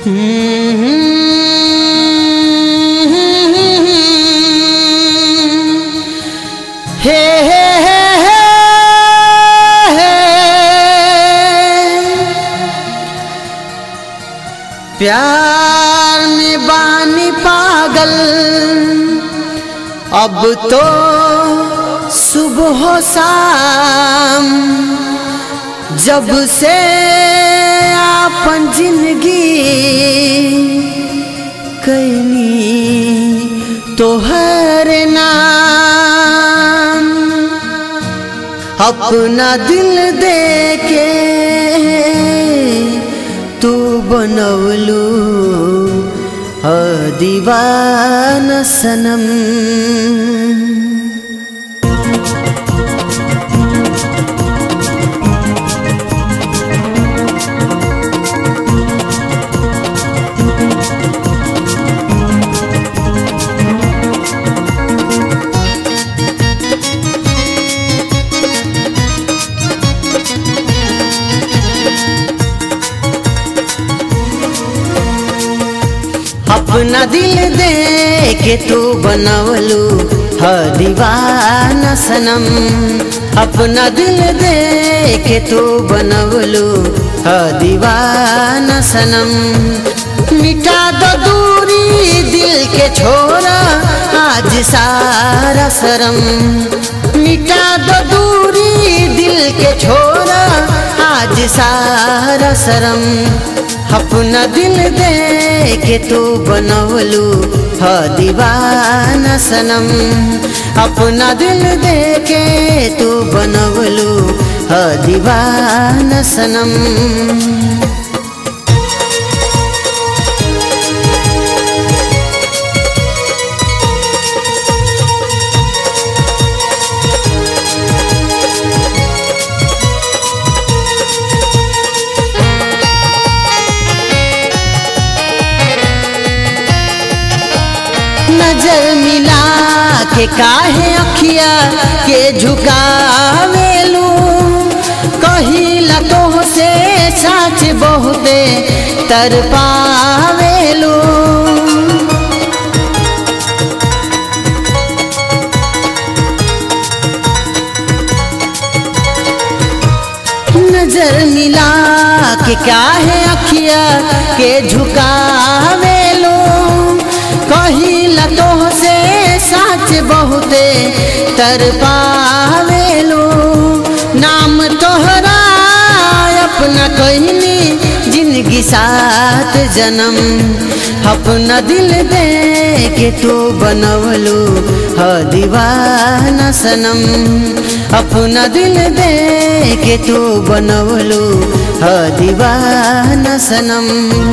हे हे हे हे प्यार में बानी पागल अब तो सुबह शाम जब से आपन जिंदगी कैनी तोहर नाम अपना दिल दे के तू बनवलू ह दीवान सनम अपना दिल दे के तू बनवलू ह दीवाना सनम अपना दिल दे के तू बनवलू ह दीवाना सनम मिटा दो दूरी दिल के छोरा आज सारा शरम मिटा दो दूरी दिल के छोरा आज सारा शरम अपना दिल दे के तू बनवलू ह दीवाना सनम अपना दिल दे के तू बनवलू ह दीवाना सनम नजर मिला के काहे अखिया के झुकावेलू कहिला तो से साच बहुते तर पावेलू नजर मिला के काहे अखिया के झुकावेलू कहिला तो से साच बहुते तर पावेलो नाम तोहरा अपना कहनी जिंदगी सात जन्म अपना दिल दे के तू बनवलू ह दीवाना सनम अपना दिल दे के तू बनवलू ह दीवाना सनम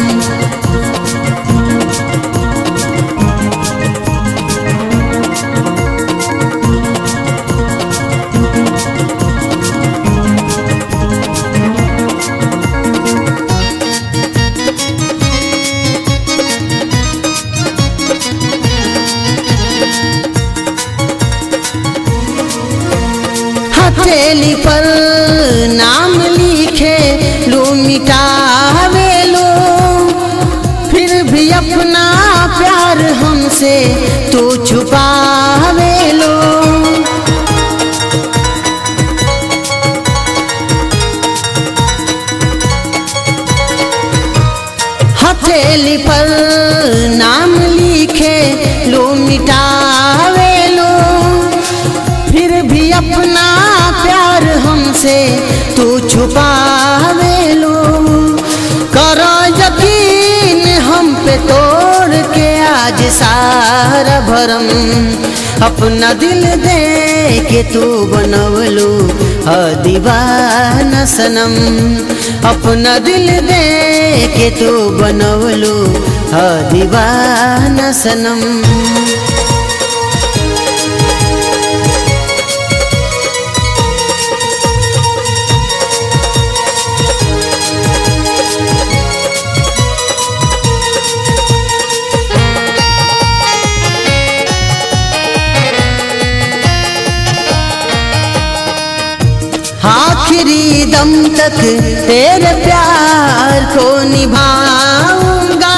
हथेली पर नाम लिखे लो मिटावे लो फिर भी अपना प्यार हमसे तो छुपावे लो हथेली पर नाम लिखे लो मिटावे लो फिर भी अपना प्यार हमसे तू छुपावे लो करो यकीन हम पे तोड़ के आज सारा भरम अपना दिल दे के तू बनवलू ह दीवाना सनम अपना दिल दे के तू बनवलू ह दीवाना सनम आखिरी दम तक तेरे प्यार को निभाऊंगा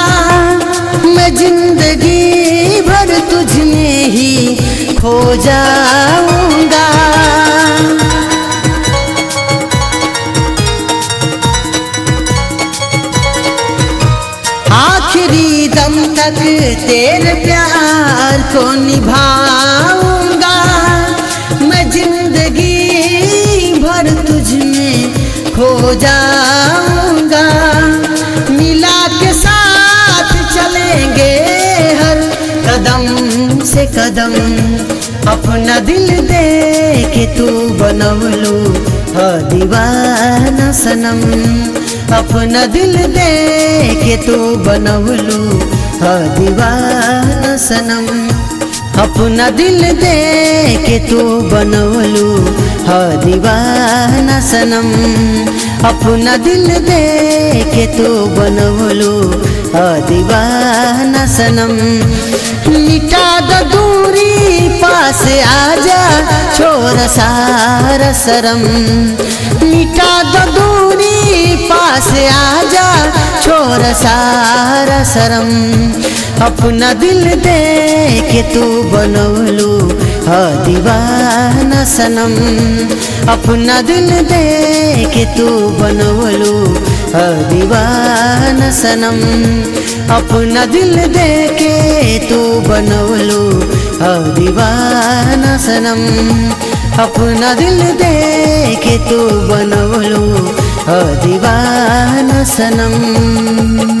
आखिरी दम तक तेरे प्यार को निभाऊंगा मैं जिंदगी भर तुझ में खो जाऊंगा मिला के साथ चलेंगे हर कदम से कदम अपना दिल दे के तू बनवलू ह दीवाना सनम अपना दिल दे के तू बनवलू ह दीवाना सनम अपना दिल दे के तू बनवलू ह दीवाना सनम अपना दिल दे के तू बनवलू ह दीवाना सनम मिटा द दूरी पास आजा छोर सारा शरम मिटा द दूरी पास आजा छोर सारा शरम अपना दिल दे के तू बनवलू ह दीवाना सनम अपना दिल दे के तू बनवलू ह दीवाना सनम अपना दिल दे के तू बनवलू ह दीवाना सनम अपना दिल दे के तू बनवलू ह दीवाना सनम